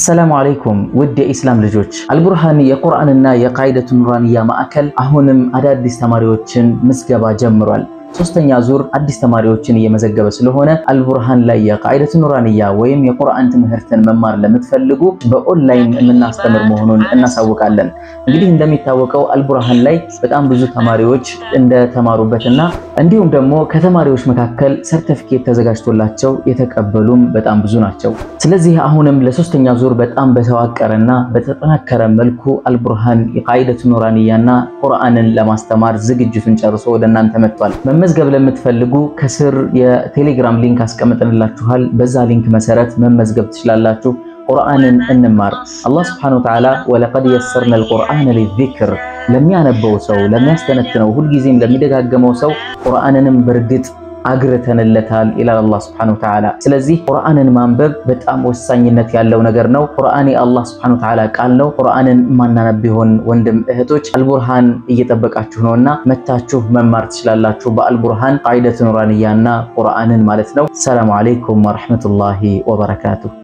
አሰላሙ አለይኩም ውድ የኢስላም ልጆች፣ አልቡርሃን የቁርአንና የቃይደቱ ኑራንያ ማዕከል አሁንም አዳዲስ ተማሪዎችን ምዝገባ ጀምሯል። ሶስተኛ ዙር አዲስ ተማሪዎችን እየመዘገበ ስለሆነ አልቡርሃን ላይ የቃይደቱ ኑራንያ ወይም የቁርአን ትምህርትን መማር ለምትፈልጉ በኦንላይን የምናስተምር መሆኑን እናሳውቃለን። እንግዲህ እንደሚታወቀው አልቡርሃን ላይ በጣም ብዙ ተማሪዎች እንደተማሩበትና እንዲሁም ደግሞ ከተማሪዎች መካከል ሰርተፊኬት ተዘጋጅቶላቸው የተቀበሉም በጣም ብዙ ናቸው። ስለዚህ አሁንም ለሶስተኛ ዙር በጣም በተዋቀረና በተጠናከረ መልኩ አልቡርሃን የቃይደቱ ኑራንያና ቁርአንን ለማስተማር ዝግጅቱን ጨርሶ ወደ እናንተ መጥቷል። መመዝገብ ለምትፈልጉ ከስር የቴሌግራም ሊንክ አስቀምጠንላችኋል። በዛ ሊንክ መሰረት መመዝገብ ትችላላችሁ። ቁርአንን እንማር። አላህ ሱብሓነሁ ወተዓላ ወለቀድ የሰርነ አልቁርአነ ሊዚክር ለሚያነበው ሰው ለሚያስተነትነው፣ ሁልጊዜም ለሚደጋገመው ሰው ቁርአንንም በእርግጥ አግርተንለታል ይላል አላህ ሱብሓነሁ ወተዓላ። ስለዚህ ቁርአንን ማንበብ በጣም ወሳኝነት ያለው ነገር ነው። ቁርአን የአላህ ሱብሓነሁ ወተዓላ ቃል ነው። ቁርአንን ማናነብ ቢሆን ወንድም እህቶች አልቡርሃን እየጠበቃችሁ ነውና መታችሁ መማር ትችላላችሁ። በአልቡርሃን ቃይደቱ ኑራንያና ቁርአንን ማለት ነው። ሰላሙ አለይኩም ወረሕመቱላሂ ወበረካቱሁ።